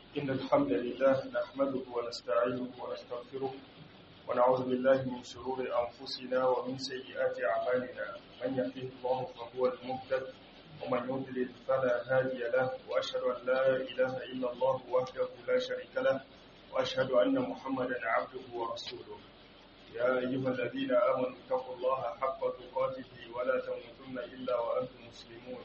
إن الحمد لله نحمده ونستعينه ونستغفره ونعوذ بالله من شرور أنفسنا ومن سيئات أعمالنا من يهده الله فهو المهتد ومن يضلل فلا هادي له وأشهد أن لا إله إلا الله وحده لا شريك له وأشهد أن محمدا عبده ورسوله يا أيها الذين آمنوا اتقوا الله حق تقاته ولا تموتن إلا وأنتم مسلمون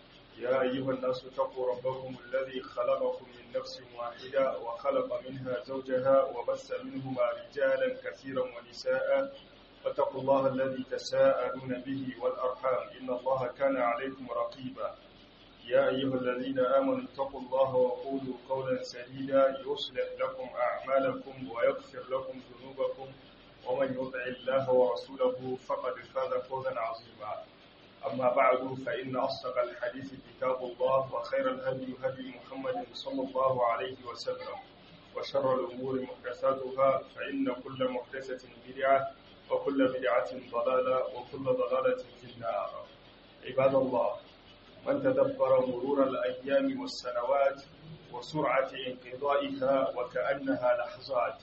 يا أيها الناس اتقوا ربكم الذي خلقكم من نفس واحدة وخلق منها زوجها وبث منهما رجالا كثيرا ونساء واتقوا الله الذي تساءلون به والأرحام إن الله كان عليكم رقيبا يا أيها الذين آمنوا اتقوا الله وقولوا قولا سديدا يصلح لكم أعمالكم ويغفر لكم ذنوبكم ومن يطع الله ورسوله فقد فاز فوزا عظيما أما بعد فإن أصدق الحديث كتاب الله وخير الهدي هدي محمد صلى الله عليه وسلم وشر الأمور محدثاتها فإن كل محدثة بدعة وكل بدعة ضلالة وكل ضلالة في النار عباد الله من تدبر مرور الأيام والسنوات وسرعة انقضائها وكأنها لحظات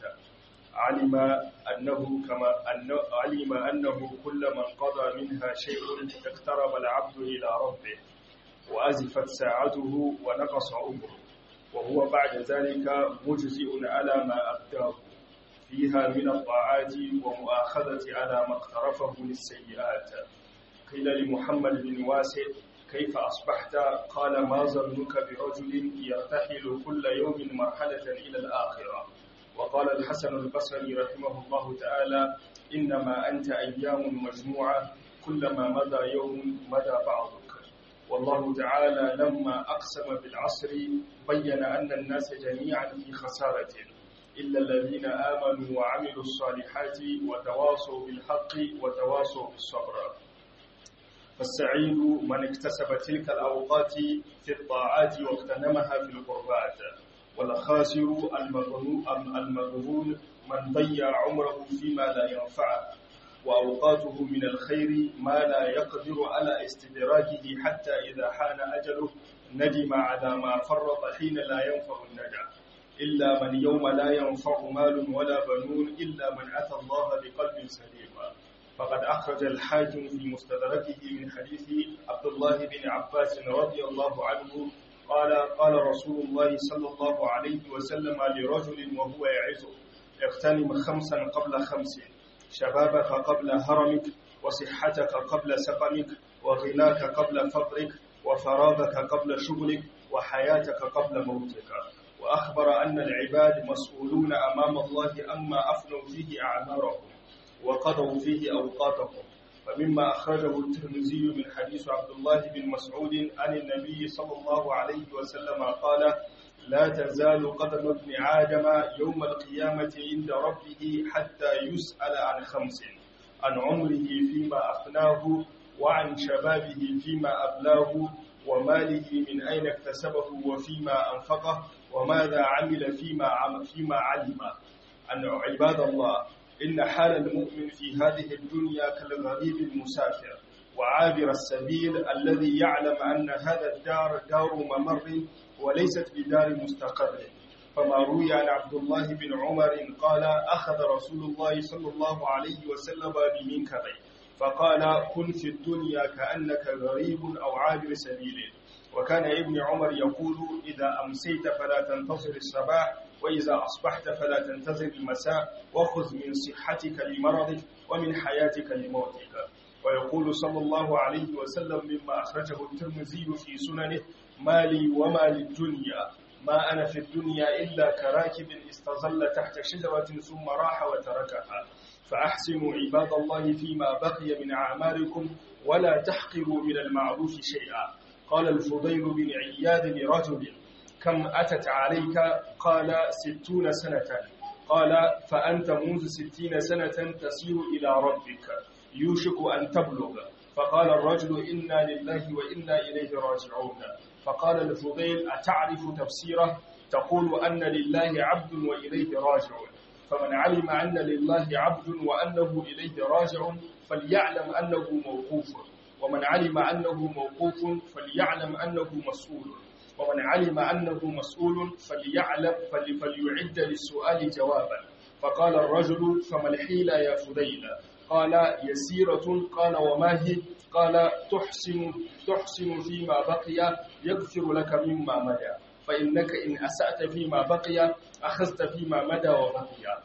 علم أنه كما أنه علم أنه كل من قضى منها شيء اقترب العبد إلى ربه وأزفت ساعته ونقص عمره وهو بعد ذلك مجزئ على ما أبداه فيها من الطاعات ومؤاخذة على ما اقترفه للسيئات قيل لمحمد بن واسع كيف أصبحت قال ما ظنك برجل يرتحل كل يوم مرحلة إلى الآخرة وقال الحسن البصري رحمه الله تعالى إنما أنت أيام مجموعة كلما مضى يوم مدى بعضك والله تعالى لما أقسم بالعصر بين أن الناس جميعا في خسارة إلا الذين آمنوا وعملوا الصالحات وتواصوا بالحق وتواصوا بالصبر فالسعيد من اكتسب تلك الأوقات في الطاعات واغتنمها في القربات والخاسر المغبون من ضيع عمره فيما لا ينفعه وأوقاته من الخير ما لا يقدر على استدراجه حتى إذا حان أجله ندم على ما فرط حين لا ينفع النجا إلا من يوم لا ينفع مال ولا بنون إلا من أتى الله بقلب سليم فقد أخرج الحاكم في مستدركه من حديث عبد الله بن عباس رضي الله عنه قال قال رسول الله صلى الله عليه وسلم لرجل وهو يعزه اغتنم خمسا قبل خمس شبابك قبل هرمك وصحتك قبل سقمك وغناك قبل فقرك وفراغك قبل شغلك وحياتك قبل موتك وأخبر أن العباد مسؤولون أمام الله أما أفنوا فيه أعمارهم وقضوا فيه أوقاتهم فمما أخرجه الترمذي من حديث عبد الله بن مسعود عن النبي صلى الله عليه وسلم قال لا تزال قدم ابن آدم يوم القيامة عند ربه حتى يسأل عن خمس عن عمره فيما أفناه وعن شبابه فيما أبلاه وماله من أين اكتسبه وفيما أنفقه وماذا عمل فيما عم فيما علم أن عباد الله إن حال المؤمن في هذه الدنيا كالغريب المسافر وعابر السبيل الذي يعلم أن هذا الدار دار ممر وليست بدار مستقر فما روي عن عبد الله بن عمر قال أخذ رسول الله صلى الله عليه وسلم بمنكبي فقال كن في الدنيا كأنك غريب أو عابر سبيل وكان ابن عمر يقول إذا أمسيت فلا تنتظر الصباح وإذا أصبحت فلا تنتظر المساء وخذ من صحتك لمرضك ومن حياتك لموتك ويقول صلى الله عليه وسلم مما أخرجه الترمذي في سننه مالي وما للدنيا ما أنا في الدنيا إلا كراكب استظل تحت شجرة ثم راح وتركها فأحسنوا عباد الله فيما بقي من أعمالكم ولا تحقروا من المعروف شيئا قال الفضيل بن عياد لرجل كم أتت عليك قال ستون سنة قال فأنت منذ ستين سنة تسير إلى ربك يوشك أن تبلغ فقال الرجل إنا لله وإنا إليه راجعون فقال الفضيل أتعرف تفسيره تقول أن لله عبد وإليه راجع فمن علم أن لله عبد وأنه إليه راجع فليعلم أنه موقوف ومن علم أنه موقوف فليعلم أنه مسؤول ومن علم أنه مسؤول فليعلم فليعد للسؤال جوابا فقال الرجل فما الحيلة يا فضيل قال يسيرة قال وما هي قال تحسن تحسن فيما بقي يغفر لك مما مدى فإنك إن أسأت فيما بقي أخذت فيما مدى وبقي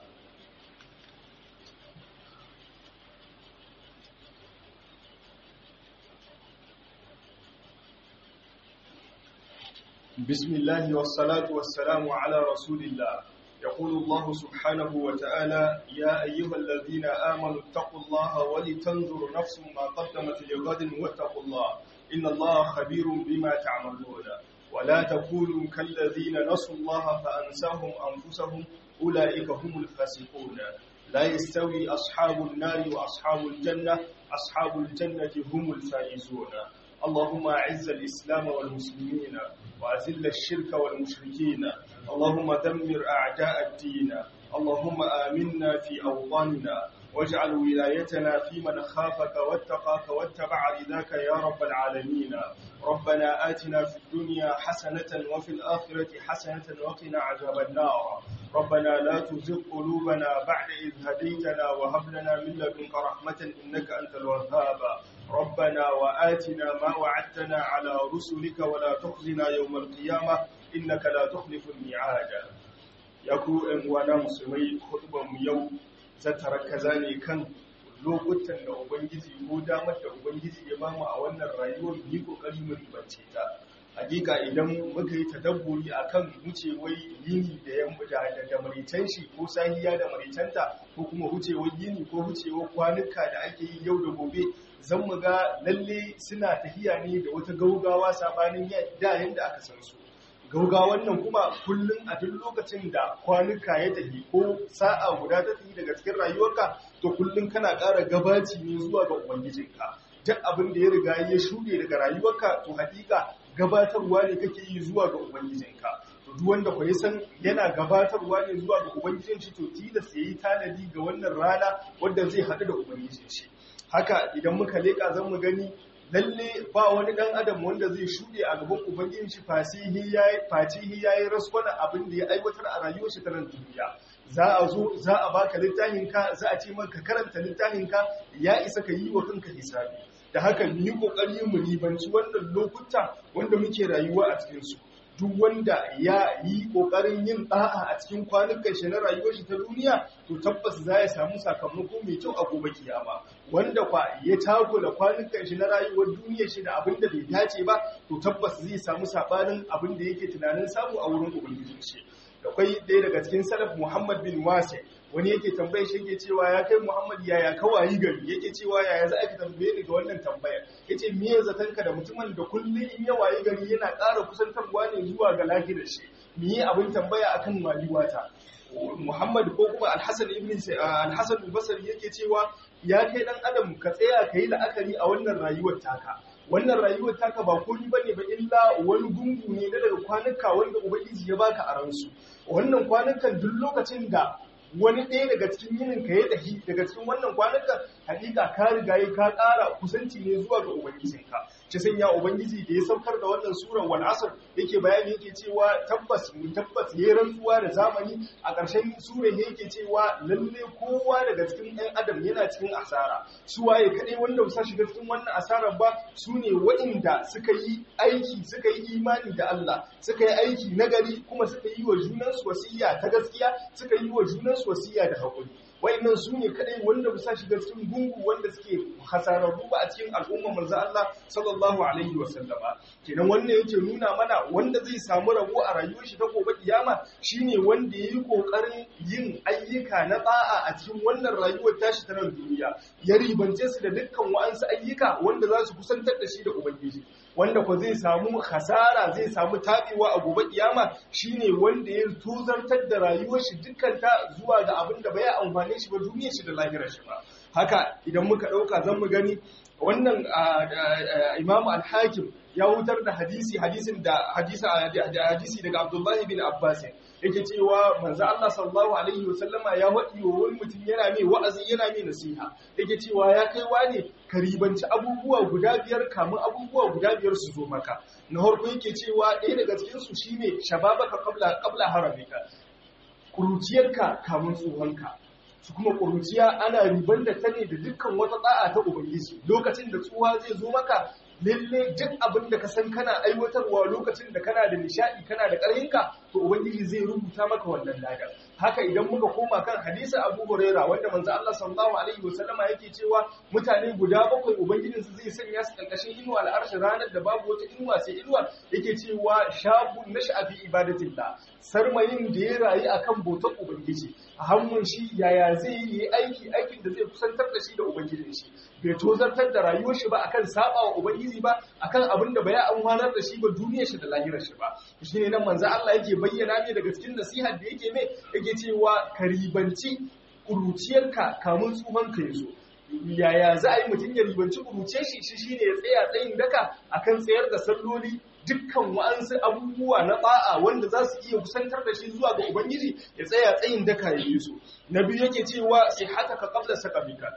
بسم الله والصلاة والسلام على رسول الله يقول الله سبحانه وتعالى يا أيها الذين آمنوا اتقوا الله ولتنظر نفس ما قدمت لغد واتقوا الله إن الله خبير بما تعملون ولا تكونوا كالذين نسوا الله فأنساهم أنفسهم أولئك هم الفاسقون لا يستوي أصحاب النار وأصحاب الجنة أصحاب الجنة هم الفائزون اللهم أعز الإسلام والمسلمين وأذل الشرك والمشركين اللهم دمر أعداء الدين اللهم آمنا في أوطاننا واجعل ولايتنا في من خافك واتقاك واتبع رضاك يا رب العالمين ربنا آتنا في الدنيا حسنة وفي الآخرة حسنة وقنا عذاب النار ربنا لا تزغ قلوبنا بعد إذ هديتنا وهب لنا من لدنك رحمة إنك أنت الوهاب ربنا وآتنا ما وعدتنا على رسلك ولا تخزنا يوم القيامة إنك لا تخلف الميعاد يكو إن وانا مسلمي خطبة يوم zata ne kan lokutan da ubangiji ko damar da ubangiji ya bamu a wannan rayuwar yi kokari mu ribance ta hakika idan muka yi tadabburi akan wucewar yini da yamma da da maritan shi ko sahiya da maritanta ko kuma wucewar yini ko wucewar kwanuka da ake yi yau da gobe zan mu ga lalle suna tahiya ne da wata gaugawa sabanin da yanda aka san su gaugawan nan kuma kullum a duk lokacin da kwanuka ya tafi ko sa'a guda ta tafi daga cikin rayuwarka to kullum kana ƙara gabaci ne zuwa ga ubangijinka duk abin da ya riga ya shuɗe daga rayuwarka to hakika gabatarwa ne kake yi zuwa ga ubangijinka to duk wanda ku san yana gabatarwa ne zuwa ga ubangijin shi to tilas yayi tanadi ga wannan rana wanda zai haɗu da ubangijin shi haka idan muka leƙa zan mu gani lalle ba wani dan adam wanda zai shuɗe a gaban ubangijin shi fasihi yayi fatihi yayi raswana abin da ya aiwatar a rayuwar shi ta nan duniya za a zo za a baka littafin ka za a ce maka karanta littafin ka ya isa ka yi wa kanka hisabi da haka mu yi kokari mu ribanci wannan lokuta wanda muke rayuwa a cikin su duk wanda ya yi kokarin yin da'a a cikin kwanukan shi na rayuwar shi ta duniya to tabbas za ya samu sakamako mai kyau a gobe kiyama wanda kwa ya tago da kwanukan shi na rayuwar duniyar shi da abin da bai dace ba to tabbas zai samu sabanin abin da yake tunanin samu a wurin ubangijin shi akwai ɗaya daga cikin salaf Muhammad bin Wasi wani yake tambaye shi yake cewa ya kai Muhammad yaya kawai gari yake cewa yaya za a ki tambaye ni ga wannan tambaya yace me ya zatanka da mutumin da kullum in ya wayi gari yana ƙara kusantarwa ne zuwa ga lafiyar shi me yi abin tambaya akan maliwata Muhammad ko kuma Al-Hasan ibn Al-Hasan al-Basri yake cewa ya kai dan adam ka tsaya kai la'akari a wannan rayuwar taka wannan rayuwar taka ba komai bane ba illa wani gungu ne na daga kwanuka wanda ubangiji ya baka a ransu wannan kwanukan duk lokacin da wani ɗaya daga cikin yinin ka ya tafi daga cikin wannan kwanukan hakika ka riga yi ka ƙara kusanci ne zuwa ga ubangijinka ci sanya ubangiji da ya saukar da wannan surar wal asr yake bayani yake cewa tabbas mu tabbas yayi rantsuwa da zamani a ƙarshen surar yake cewa lalle kowa daga cikin ɗan adam yana cikin asara su waye kadai wanda ba shiga cikin wannan asarar ba su ne waɗanda suka yi aiki suka yi imani da Allah suka yi aiki nagari kuma suka yi wa junansu wasiya ta gaskiya suka yi wa junansu wasiya da haƙuri wayannan su ne kadai wanda ba sa shiga cikin gungu wanda suke hasararru ba a cikin al'ummar manzo Allah sallallahu alaihi wa sallama kenan wannan yake nuna mana wanda zai samu rabo a rayuwar shi ta gobe kiyama shine wanda yayi kokarin yin ayyuka na ba'a a cikin wannan rayuwar tashi ta nan duniya ya ribance su da dukkan wa'ansu ayyuka wanda za su kusantar da shi da ubangiji wanda ko zai samu hasara zai samu tabewa a gobe kiyama shine wanda ya tuzartar da rayuwar shi dukkan ta zuwa ga abin da bai amfane shi ba duniyar shi da lahirar shi ba haka idan muka dauka zan mu gani wannan imamu al-hakim ya hutar da hadisi hadisin da hadisi hadisi daga Abdullah bin Abbas yake cewa manzo Allah sallallahu alaihi wasallama ya wadi wa wani mutum yana mai wa'azi yana mai nasiha yake cewa ya kai wane ka ribanci abubuwa guda biyar kamun abubuwa guda biyar su zo maka na farko yake cewa ɗaya daga cikin su shine shababaka qabla qabla haramika kuruciyarka kamun tsohonka su kuma ƙuruciya ana riban da ta ne da dukkan wata ɗa'a ta ubangiji lokacin da tsuwa zai zo maka lalle duk abin da ka san kana aiwatarwa lokacin da kana da nishaɗi kana da ƙarhinka to ubangiji zai rubuta maka wannan ladar haka idan muka koma kan hadisi Abu Huraira wanda manzo Allah sallallahu alaihi wasallama yake cewa mutane guda bakwai ubangijin su zai sanya su karkashin inuwa al'arshi ranar da babu wata inuwa sai inuwa yake cewa shabun nash'a fi ibadatillah sarmayin da ya rayu akan bautar ubangiji a hannun shi yaya zai yi aiki aikin da zai kusantar da shi da ubangijin shi bai tozartar da rayuwar shi ba akan saba wa ubangiji ba akan abin da bai amfanar da shi ba duniyar shi da lahirar shi ba shine nan manzo Allah yake bayyana ne daga cikin nasihar da yake mai yake cewa karibanci kuruciyarka kamun tsuhon ka yazo yaya za a yi mutum ya ribanci kuruce shi shi shine ya tsaya tsayin daka akan tsayar da salloli dukkan wa'ansu abubuwa na ba'a wanda za su iya kusantar da shi zuwa ga ubangiji ya tsaya tsayin daka ya yi su na biyu yake cewa sai haka ka kabla sakamika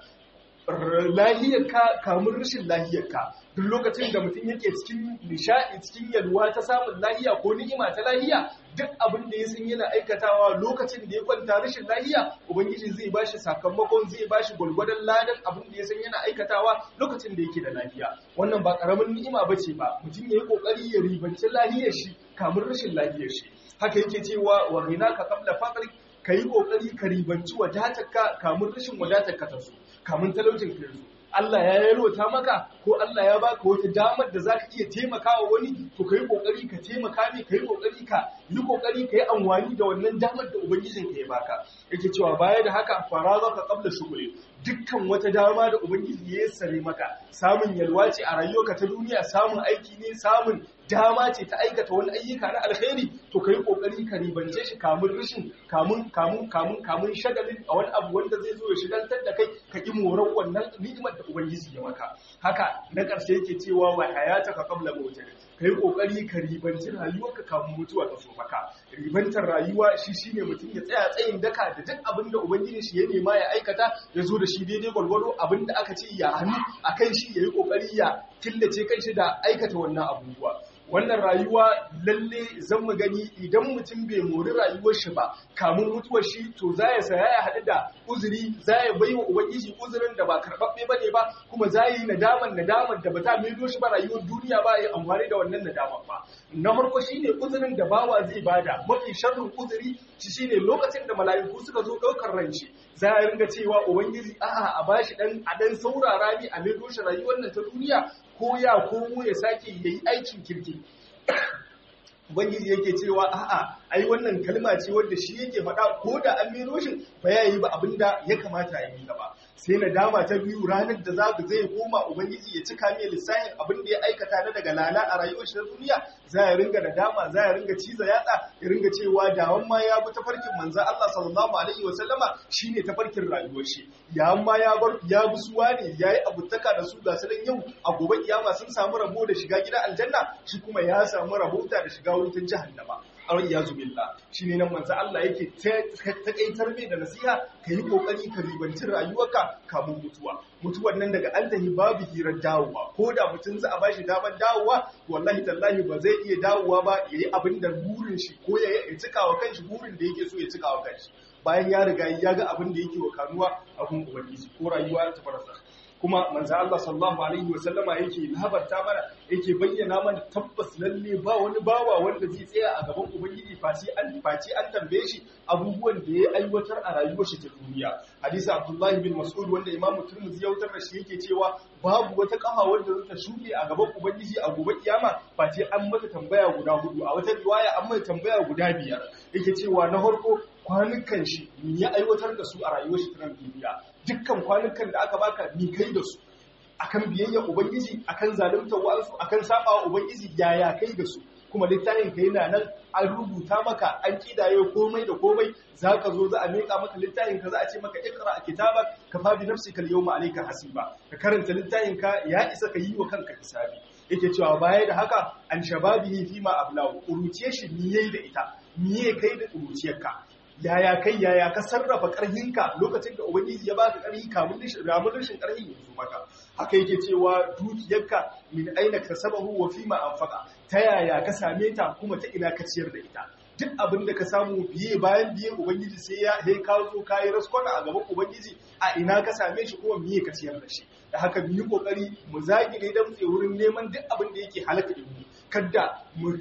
lahiyarka kamun rashin lahiyarka duk lokacin da mutum yake cikin nishaɗi cikin yalwa ta samun lahiya ko ni'ima ta lahiya duk abin da ya san yana aikatawa lokacin da ya kwanta rashin lahiya ubangiji zai bashi sakamakon zai bashi gwalgwadon ladan abin da ya san yana aikatawa lokacin da yake da lafiya wannan ba karamin ni'ima bace ba mutum ya yi kokari ya ribanci lahiyar shi kamun rashin lahiyar shi haka yake cewa wa rinaka qabla faqrik ka yi ƙoƙari ka ribanci wadatarka kamun rashin wadatarka ta zo kamun talaucin ka zo Allah ya yalwata maka ko Allah ya baka wata damar da zaka iya taimakawa wani to ka yi ƙoƙari ka taimaka ne ka yi ƙoƙari ka yi ƙoƙari ka yi amfani da wannan damar da ubangijin ka ya baka yake cewa baya da haka faraza ka qabla shughli dukkan wata dama da ubangiji ya sare maka samun yalwa ce a rayuwarka ta duniya samun aiki ne samun dama ce ta aikata wani ayyuka na alkhairi to kai kokari ka ribance shi kamun rishin kamun kamun kamun kamun shagalin a wani abu wanda zai zo ya shigaltar da kai ka ki moran wannan ni'imar da ubangiji ya maka haka na ƙarshe yake cewa wa hayataka qabla mautik kai kokari ka ribanci rayuwarka kamun mutuwa ta so maka ribantar rayuwa shi shine mutum ya tsaya tsayin daka da duk abin da ubangiji shi ya nema ya aikata ya zo da shi daidai gwargwado abin da aka ce ya hannu akan shi yayi kokari ya killace kanshi da aikata wannan abubuwa wannan rayuwa lalle zan mu gani idan mutum bai mori rayuwar shi ba kamun mutuwar shi to za ya saya ya haɗu da uzuri za ya bai wa ubangiji uzurin da ba karɓaɓɓe ba ne ba kuma za yi nadaman nadaman da ba ta maido shi ba rayuwar duniya ba ya amfani da wannan nadaman ba na farko shine uzurin da bawa zai bada mafi sharrin uzuri shi shine lokacin da mala'iku suka zo ɗaukar ran shi za a ringa cewa ubangiji a'a a bashi dan a dan saurara ni a maido shi rayuwar nan ta duniya ko ya komo ya sake yayi aikin kirki Ubangiji yake cewa a'a ai wannan kalma ce wadda shi yake faɗa ko da an mero shi ba ya yi ba abinda ya kamata ya yi ba sai na dama ta biyu ranar da za zai koma ubangiji ya cika mai lissafin abin da ya aikata na daga lala a rayuwar shi na duniya za ya ringa da dama za ya ringa ciza yatsa ya ringa cewa dawan ma ya bi tafarkin manzo Allah sallallahu alaihi wa sallama shine tafarkin rayuwar shi ya ma ya bar ya bi suwa ne yayi abutaka da su ga su yau a gobe kiyama sun samu rabo da shiga gidan aljanna shi kuma ya samu rabota da shiga wutar jahannama awai ya zubilla shi ne nan manzo Allah yake takaitar mai da nasiha ka yi kokari ka ribanci rayuwarka kamun mutuwa mutuwar nan daga an tahi babu hirar dawowa ko da mutum za a bashi damar dawowa wallahi tallahi ba zai iya dawowa ba ya yi abin da burin shi ko ya cika wa kanshi burin da yake so ya cika wa kanshi bayan ya riga ya ga abin da yake wa kanuwa a kun ubangiji ko rayuwa ta farasa kuma manzo Allah sallallahu alaihi wa sallama yake labarta mana yake bayyana mana tabbas lalle ba wani bawa wanda zai tsaya a gaban ubangiji faci an faci an tambaye shi abubuwan da ya aiwatar a rayuwar shi ta duniya hadisi Abdullah bin Mas'ud wanda Imam Tirmidhi ya wutar da shi yake cewa babu wata kafa wanda za ta shuke a gaban ubangiji a gobe kiyama face an mata tambaya guda hudu a wata riwaya an mata tambaya guda biyar yake cewa na farko kwanukan shi ya aiwatar da su a rayuwar shi ta duniya dukkan kwanukan da aka baka ni kai da su akan biyayya ubangiji akan zalunta wa'ansu akan saba wa ubangiji yaya kai da su kuma littafin ka yana nan an rubuta maka an kidaye komai da komai zaka zo za a meka maka littafin ka za a ce maka ikra kitabak ka fa bi nafsika al-yawma alayka hasiba ka karanta littafin ka ya isa ka yi wa kanka hisabi yake cewa baya da haka an shababihi fi ma ablaw kuruciye shi niye da ita niye kai da kuruciyarka yaya kai yaya ka sarrafa karhinka lokacin da ubangiji ya baka karhi kamun rishin ramun rishin karhi ya zo maka haka yake cewa dukiyarka min aina kasabahu wa fi ma anfaqa ta yaya ka same ta kuma ta ina ka ciyar da ita duk abin da ka samu biye bayan biye ubangiji sai ya sai ka zo ka yi raskwana a gaban ubangiji a ina ka same shi kuma miye ka ciyar da shi da haka mu yi kokari mu zagi ne dan wurin neman duk abin da yake halaka din mu kada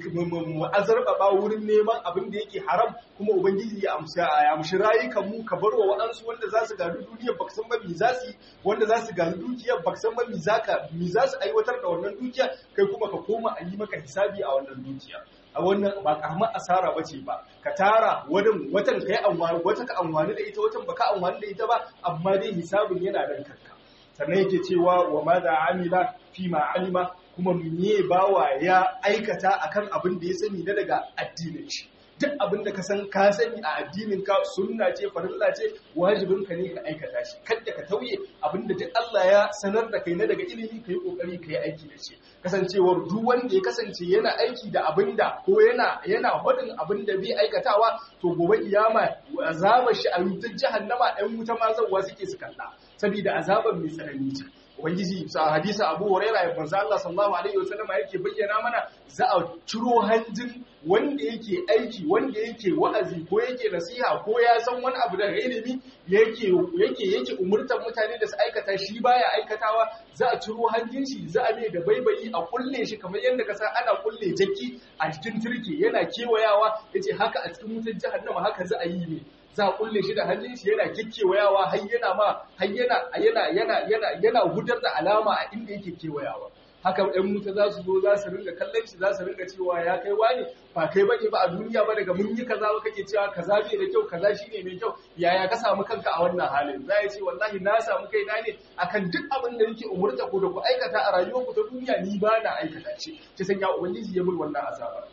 mu azarbaba wurin neman abin da yake haram kuma ubangiji ya amsa ya amshi rayukan mu ka barwa waɗansu wanda za su gadi duniya baka san ba mi za su wanda za su gadi dukiyar baka san ba mi za ka mi za su aiwatar da wannan dukiya kai kuma ka koma a yi maka hisabi a wannan dukiya a wannan ba karamar asara ba ce ba ka tara wadin watan kai amfani wata ka amfani da ita watan baka amfani da ita ba amma dai hisabin yana dan kanka sannan yake cewa wa ma da amila fi ma alima kuma me bawa ya aikata akan abin da ya sani na daga addinin shi duk abin da ka san ka sani a addinin ka sunna ce farilla ce wajibin ka ne ka aikata shi kada ka tauye abin da duk Allah ya sanar da kai na daga ilimi kai kokari kai aiki da shi kasancewar duk wanda ya kasance yana aiki da abin da ko yana yana hodin abin da bai aikatawa to gobe kiyama azabar shi a wutar jahannama ɗan wuta ma zawwa suke su kalla saboda azabar mai tsanani ce ubangiji sa hadisi abu huraira ya manzo Allah sallallahu alaihi wasallam yake bayyana mana za a ciro hanjin wanda yake aiki wanda yake wa'azi ko yake nasiha ko ya san wani abu daga ilimi yake yake yake umurtar mutane da su aikata shi baya aikatawa za a ciro hanjin shi za a mai da baibayi a kulle shi kamar yadda ka san ana kulle jakki a cikin turke yana kewayawa yace haka a cikin wutar jahannama haka za a yi ne za a kulle shi da hannun shi yana kikkewayawa har yana ma har yana yana yana yana yana gudar da alama a inda yake kewayawa haka ɗan muta za su zo za su ringa kallon shi za su ringa cewa ya kai wani ba kai bane ba a duniya ba daga mun yi kaza ba kake cewa kaza bai da kyau kaza shine mai kyau yaya ka samu kanka a wannan halin za ya ce wallahi na samu kaina ne akan duk abin da nake umurta ku da ku aikata a rayuwarku ta duniya ni ba na aikata shi ta sanya ubangiji ya mun wannan azaba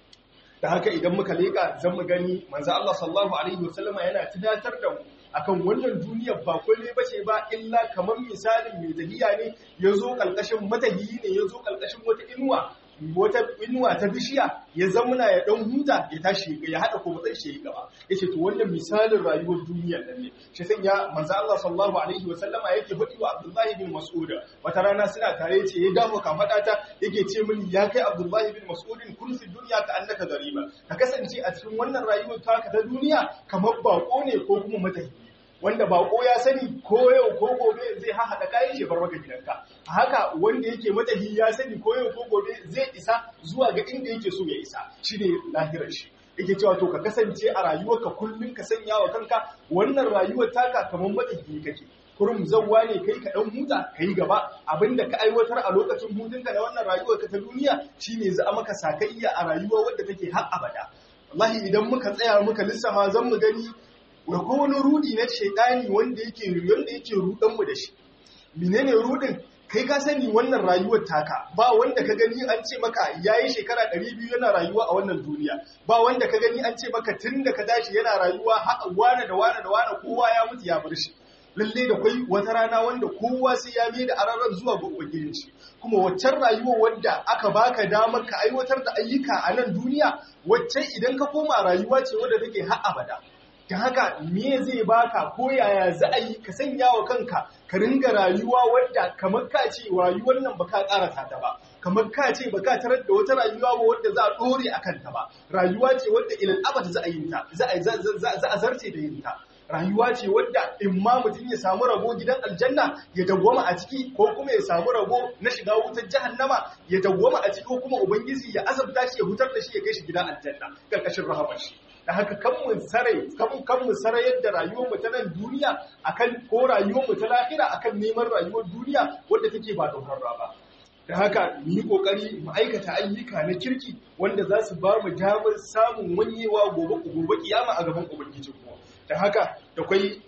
da haka idan muka leƙa zan mu gani manzo Allah sallallahu alaihi wasallam yana tunatar da mu akan wannan duniyar ba kulle bace ba illa kamar misalin mai tahiya ne yazo kalkashin matahiyi ne yazo kalkashin wata inuwa wata inuwa ta bishiya ya zamuna ya dan huta ya tashi ya hada ko matsayin shi gaba yace to wannan misalin rayuwar duniyar nan ne shi sanya manzo Allah sallallahu alaihi wa sallama yake faɗi wa Abdullahi bin Mas'ud wata rana suna tare yace ya dawo ka fada ta yake ce mini ya kai Abdullahi bin Mas'ud kun fi duniya ka annaka gariba ka kasance a cikin wannan rayuwar taka ta duniya kamar bako ne ko kuma matahi wanda bako ya sani ko yau ko gobe zai haɗa kayan shi bar maka gidanka haka wanda yake matahi ya sani ko yau ko gobe zai isa zuwa ga inda yake so ya isa shine lahirar shi yake cewa to ka kasance a rayuwarka kullun ka sanya wa kanka wannan rayuwar taka kamar matahi kake kurum zawwa ne kai ka dan huta kai gaba abinda ka aiwatar a lokacin hutunka na wannan rayuwar ka ta duniya shine za a maka sakayya a rayuwa wadda take har abada wallahi idan muka tsaya muka lissafa zan mu gani da ko wani rudi na shaidani wanda yake wanda yake rudan mu da shi menene rudin kai ka sani wannan rayuwar taka ba wanda ka gani an ce maka yayi shekara 200 yana rayuwa a wannan duniya ba wanda ka gani an ce maka tunda ka tashi yana rayuwa har wane da wane da wane kowa ya mutu ya bar shi lalle da kwai wata rana wanda kowa sai ya mai da ararar zuwa ga ubangijin shi kuma waccan rayuwar wadda aka baka damar ka aiwatar da ayyuka a nan duniya wacce idan ka koma rayuwa ce wadda take har abada ta haka me zai baka ko yaya za a yi ka sanya wa kanka ka ringa rayuwa wadda kamar ka ce rayuwar nan baka karasa ta ba kamar ka ce baka tarar da wata rayuwa ba wadda za a dore a kanta ba rayuwa ce wadda ilal abad za a yi ta za a zarce da yin ta rayuwa ce wadda in ma mutum ya samu rabo gidan aljanna ya dawwama a ciki ko kuma ya samu rabo na shiga wutar jahannama ya dawwama a ciki ko kuma ubangiji ya azabta shi ya hutar da shi ya kai shi gidan aljanna karkashin rahamar shi da haka kan mu sarai kan kan mu sarai yadda rayuwar mu ta nan duniya akan ko rayuwar mu ta lahira akan neman rayuwar duniya wadda take ba dokar ba da haka mu yi kokari mu aikata ayyuka na kirki wanda za su ba mu damar samun wanyewa gobe gobe kiyama a gaban ubangijin mu da haka da kwai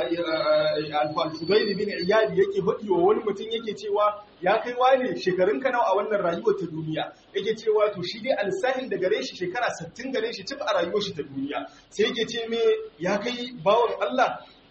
al-fudail bin iyad yake faɗi wa wani mutum yake cewa ya kai wane shekarun ka nawa a wannan rayuwar ta duniya yake cewa to shi dai alsahin da gare shi shekara 60 gare shi cif a rayuwar shi ta duniya sai yake ce me ya kai bawon Allah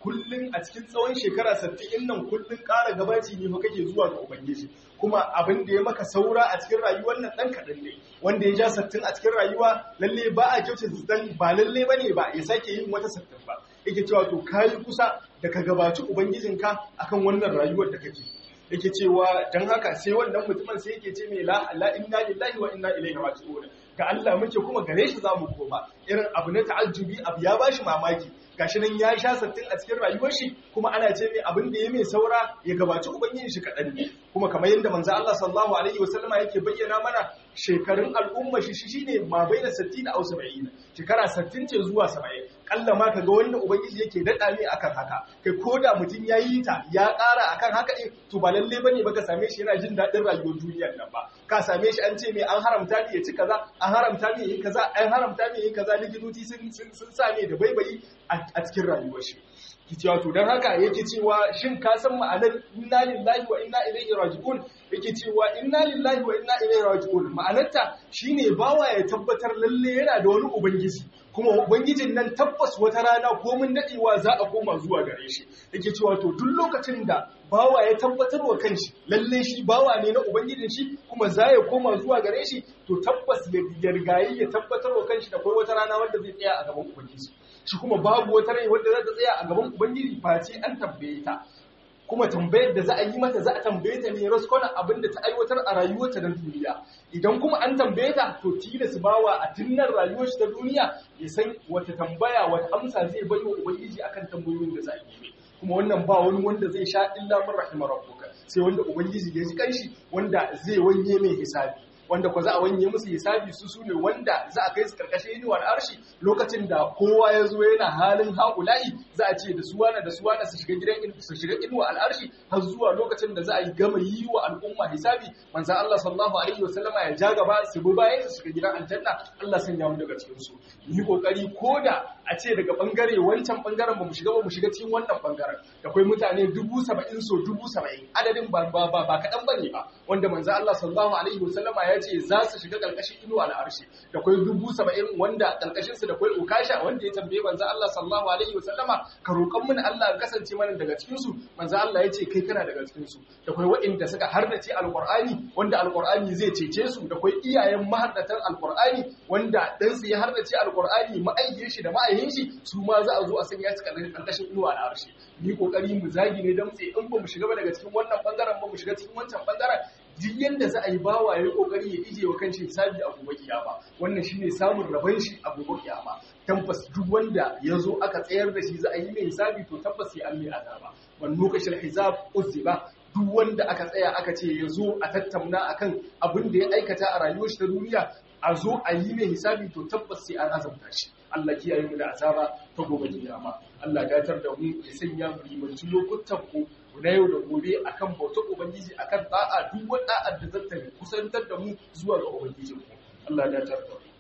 kullun a cikin tsawon shekara 60 nan kullun ƙara gabaci ne fa kake zuwa ga ubangiji kuma abin da ya maka saura a cikin rayuwar nan dan kaɗan ne wanda ya ja 60 a cikin rayuwa lalle ba a kyauce dan ba lalle bane ba ya sake yin wata 60 ba yake cewa to kayi kusa da ka gabaci ubangijinka akan wannan rayuwar da kake yake cewa dan haka sai wannan mutumin sai yake ce mai la la inna lillahi wa inna ilaihi raji'un ga Allah muke kuma gare shi zamu koma irin abu na ta'ajjubi abu ya bashi mamaki gashi nan ya sha sattin a cikin rayuwar shi kuma ana ce mai abin da ya mai saura ya gabaci ubangiji shi kaɗan ne kuma kamar yadda manzo Allah sallallahu alaihi wasallama yake bayyana mana shekarun al'umma shi shine ma baina 60 da 70 shekara 60 ce zuwa 70 kalla ma kaga wanda ubangiji yake dada mai akan haka kai koda mutum yayi ta ya ƙara akan haka din to ba lalle bane baka same shi yana jin dadin rayuwar duniyar nan ba ka same shi an ce mai an haramta ne ya ci kaza an haramta ne yi kaza an haramta ne yi kaza likitoci sun sun sa ne da baibayi a cikin rayuwar shi cewa to don haka yake cewa shin ka san ma'anar inna lillahi wa inna ilaihi raji'un yake cewa inna lillahi wa inna ilaihi raji'un ma'anarta shine bawa ya tabbatar lalle yana da wani ubangiji kuma ubangijin nan tabbas wata rana ko mun dadewa za a koma zuwa gare shi yake cewa to duk lokacin da bawa ya tabbatar wa kanshi lalle shi bawa ne na ubangijin shi kuma za ya koma zuwa gare shi to tabbas ya rigayi ya tabbatar wa kanshi da kai wata rana wanda zai tsaya a gaban ubangiji shi kuma babu wata rai wadda za ta tsaya a gaban ubangiji face an tambaye ta kuma tambayar da za a yi mata za a tambaye ta ne raskona abin da ta aiwatar a rayuwarta na duniya idan kuma an tambaye ta to tilas bawa a tunnan rayuwar shi ta duniya ya san wata tambaya wata amsa zai bai wa ubangiji akan tambayoyin da za a yi kuma wannan ba wani wanda zai sha illa min rahimar rabbuka sai wanda ubangiji ya ji kanshi wanda zai wanye mai hisabi wanda ko za a wanye musu hisabi su su ne wanda za a kai su karkashin inuwar arshi lokacin da kowa ya zo yana halin haƙula'i za a ce da su wane da su wane su shiga gidan su shiga inuwa al'arshi har zuwa lokacin da za a yi gama yi wa al'umma hisabi manzon Allah sallallahu alaihi wasallama ya ja gaba su bi bayan su shiga gidan aljanna Allah sanya mu daga cikin su yi kokari koda a ce daga bangare wancan bangaren ba mu shiga ba mu shiga cikin wannan bangaren da akwai mutane dubu saba'in so dubu saba'in adadin ba ba ba kaɗan bane ba wanda manzon Allah sallallahu alaihi wasallama ya ce za su shiga ƙarƙashin inuwa al'arshi da kwai dubu saba'in wanda ƙarƙashinsu da kwai ukasha wanda ya tambaye manzo Allah sallallahu alaihi wasallama ka roƙon mun Allah kasance mana daga cikinsu manzo Allah ya ce kai kana daga cikinsu da kwai waɗanda suka hardace alƙur'ani wanda alƙur'ani zai cece su da kwai iyayen mahardatan alƙur'ani wanda ɗansu ya hardace alƙur'ani ma'aikin shi da ma'aikin shi su ma za a zo a sanya su ƙarƙashin inuwa al'arshi ni kokari mu zagi ne dan tsaye in ba mu shiga ba daga cikin wannan bangaren ba mu shiga cikin wancan bangaren duk yanda za a yi bawa ya yi kokari ya ije wa kanshi hisabi a gobe kiyama wannan shine samun rabon shi a gobe kiyama tabbas duk wanda ya zo aka tsayar da shi za a yi mai hisabi to tabbas ya an mai azaba wan lokacin hisab uzziba duk wanda aka tsaya aka ce ya zo a tattauna akan abin da ya aikata a rayuwar shi ta duniya a zo a yi mai hisabi to tabbas sai an azabta shi Allah kiyaye mu da azaba ta gobe kiyama Allah gatar da mu ya sanya mu rimanci lokutan ku na yau da gobe akan bautar ubangiji akan da'a duk wani da'a da zata kusantar da mu zuwa ga ubangijin mu Allah gatar da mu